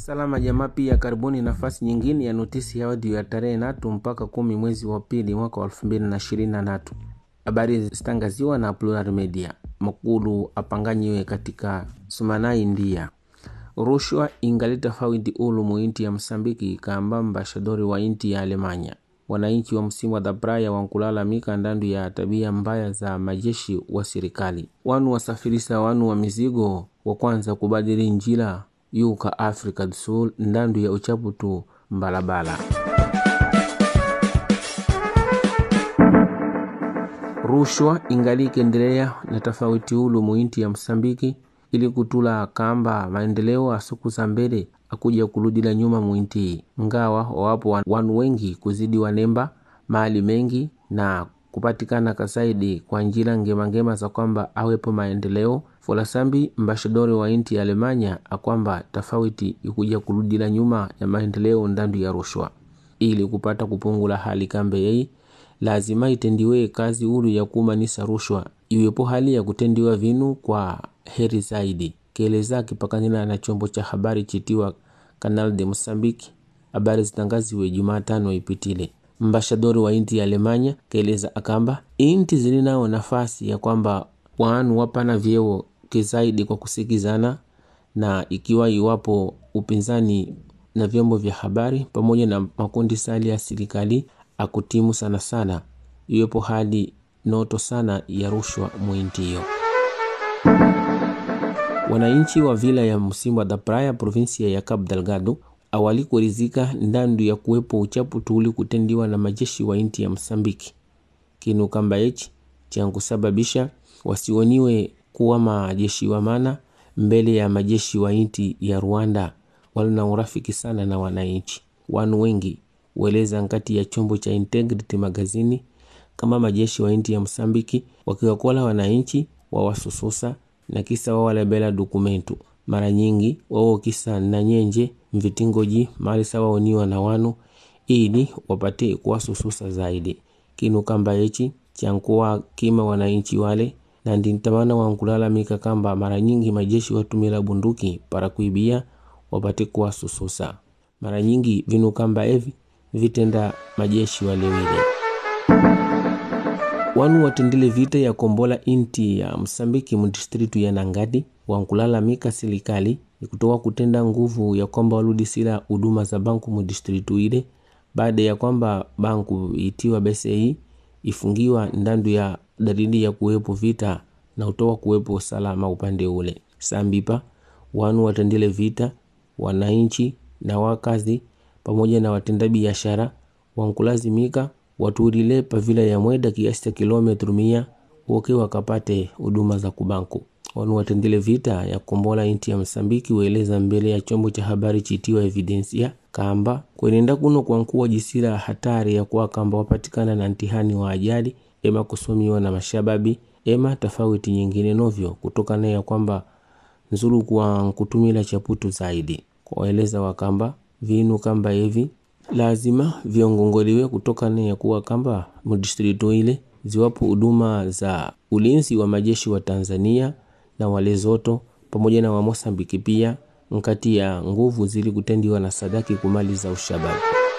Salama jamaa, pia karibuni nafasi nyingine ya notisi ya audio ya tarehe natu mpaka kumi mwezi wa pili mwaka wa elfu mbili na ishirini na tatu. Habari zitangaziwa na Plural Media. Makulu apanganyiwe katika Sumanai ndia rushwa ingali tofauti ulu muinti ya Msambiki kaamba mbashadori wa inti ya Alemanya. Wananchi wa msimu wa dhabraya wankulalamika ndandu ya tabia mbaya za majeshi wa serikali. Wanu wasafirisa wanu wa mizigo wa kwanza kubadili njila yuka Afrika du Sul ndandu ya uchaputu mbalabala. Rushwa ingali ikiendelea na tofauti ulu muinti ya Msambiki ili kutula kamba maendeleo asuku za mbele akuja kuludila nyuma mwinti ngawa wawapo wanu wengi kuzidi wanemba mali mengi na kupatikana kasaidi kwa njira ngemangema za kwamba awepo maendeleo folasambi mbashadori wa inti ya Alemanya akwamba tofauti ikuja kuludila nyuma ya maendeleo ndandu ya rushwa ili kupata kupungula hali kambe yei lazima itendiwe kazi ulu ya kumanisa rushwa iwepo hali ya kutendiwa vinu kwa heri zaidi keleza kipakanila na chombo cha habari chitiwa Canal de Mozambique. Habari zitangaziwe Jumatano ipitile. Mbashadori wa inti ya Alemanya keleza akamba inti zilinao nafasi ya kwamba wanu wapana vyeo kizaidi kwa kusikizana, na ikiwa iwapo upinzani na vyombo vya habari pamoja na makundi sali ya serikali akutimu sana sana, iwepo hali noto sana ya rushwa mwinti hiyo. Wananchi wa vila ya Msimba da Praia provinsia ya Cabo Delgado awali kurizika ndandu ya kuwepo uchapu tuli kutendiwa na majeshi wa inti ya Msambiki kinu kamba echi chankusababisha wasioniwe kuwa majeshi wa mana mbele ya majeshi wa inti ya Rwanda walina urafiki sana na wananchi. Wanu wengi weleza nkati ya chombo cha Integrity magazini kama majeshi wa inti ya Msambiki wakiwakola wananchi wawasususa na kisa wawalebela dokumentu mara nyingi wao kisa na nyenje mvitingoji mali sawaoniwa na wanu ili wapate kuwasususa zaidi kinu kamba echi chankuwa kima wananchi wale na ndintamana wankulalamika kamba mara nyingi majeshi watumila bunduki para kuibia wapate kuwasususa mara nyingi vinu kamba evi vitenda majeshi walewile wanu watendele vita ya kombola inti ya Msambiki mdistritu ya Nangadi wankulalamika serikali ikutoka kutenda nguvu ya kwamba waludisila huduma za banku mdistritu ile baada ya kwamba banku itiwa BCI ifungiwa ndandu ya dalili ya kuwepo vita na utoka kuwepo usalama upande ule. Sambipa wanu watendele vita wananchi na wakazi pamoja na watenda biashara wankulazimika watuulile pavila ya mweda kiasi cha kilometru mia woke wakapate huduma za kubanku. Wanu watendele vita ya kombola inti ya Msambiki weleza mbele ya chombo cha habari chitiwa Evidensia kamba kwenenda kuno kwankuwa jisira hatari ya kuwa kamba wapatikana na ntihani wa ajali ema kusomiwa na mashababi ema tofauti nyingine novyo kutokana ya kwamba nzuru kwa kutumila chaputu zaidi kwaeleza wakamba vinu kamba hivi lazima viongongoliwe kutokana ya kuwa kamba mdistritu ile ziwapo huduma za ulinzi wa majeshi wa Tanzania na wale zoto pamoja na wa Mosambiki pia nkati ya nguvu zili kutendiwa na sadaki kumaliza ushababu.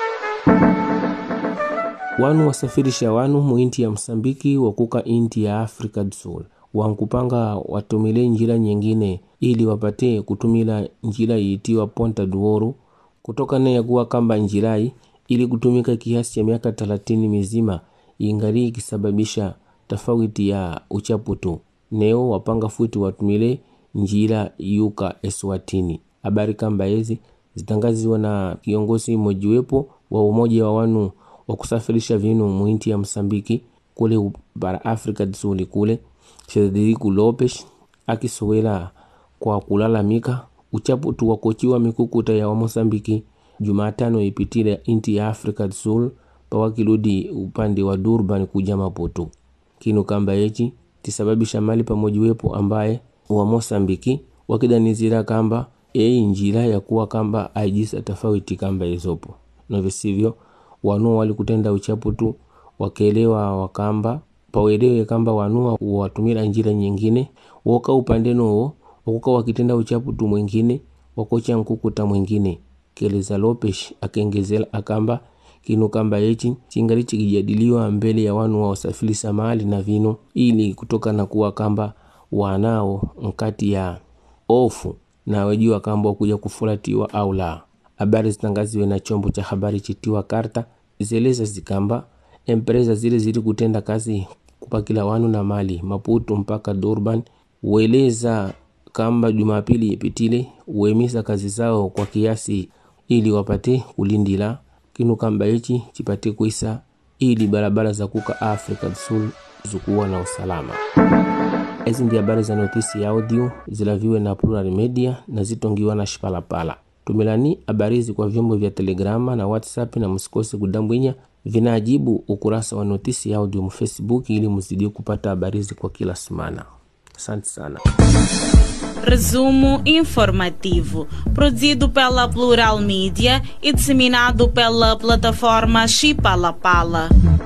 Wanu wasafirisha wanu muinti ya Msambiki wakuka inti ya Afrika du Sul wankupanga watumile njila nyingine ili wapate kutumila njila iitiwa Ponta du Ouro kutokana ya kuwa kamba njirai ili kutumika kiasi cha miaka talatini mizima ingali ikisababisha tofauti ya uchaputu neo wapanga futi watumile njira yuka Eswatini. Habari kamba hizi zitangaziwa na kiongozi mojiwepo wa umoja wa wanu wa kusafirisha vinu muinti ya Msambiki kule bara Afrika Dsuli kule Federico Lopes akisowela kwa kulalamika uchaputu wa kochiwa mikukuta ya wa Mosambiki Jumatano ipitile inti ya Afrika Sul pawakiludi upande wa Durban kuja Maputo kinu kamba echi tisababisha mali pamojiwepo ambaye wa Mosambiki wakidanizira kamba ei njira ya kuwa kamba aijisa tofauti kamba izopo na visivyo wanu walikutenda uchaputu wakelewa wakamba pawelewe kamba wanua watumila njira nyingine woka upande nowo wakuka wakitenda uchaputu mwingine wakocha nkukuta mwingine keleza lopes akengezela akamba kinu kamba yechi chingali chikijadiliwa mbele ya wanu wa usafirisa mali na vino ili kutokana kuwa kamba wanao nkati ya ofu na wejua kamba wakuja kufulatiwa au la habari zitangaziwe na chombo cha habari chitiwa karta zeleza zikamba empresa zile zili kutenda kazi kupakila wanu na mali maputo mpaka durban weleza kamba jumapili ipitile uemisa kazi zao kwa kiasi ili wapate kulindila kinu kamba ichi chipate kuisa ili barabara za kuka afrika do sul zikuwa na usalama ezi ndi habari za notisi ya audio zilaviwe na plural media na zitongiwa na shipalapala tumilani habari hizi kwa vyombo vya telegrama na whatsapp na msikose kudambwinya vinaajibu ukurasa wa notisi ya audio mfacebook ili mzidie kupata habari hizi kwa kila semana asante sana Resumo informativo, produzido pela Plural Mídia e disseminado pela plataforma Chipalapala.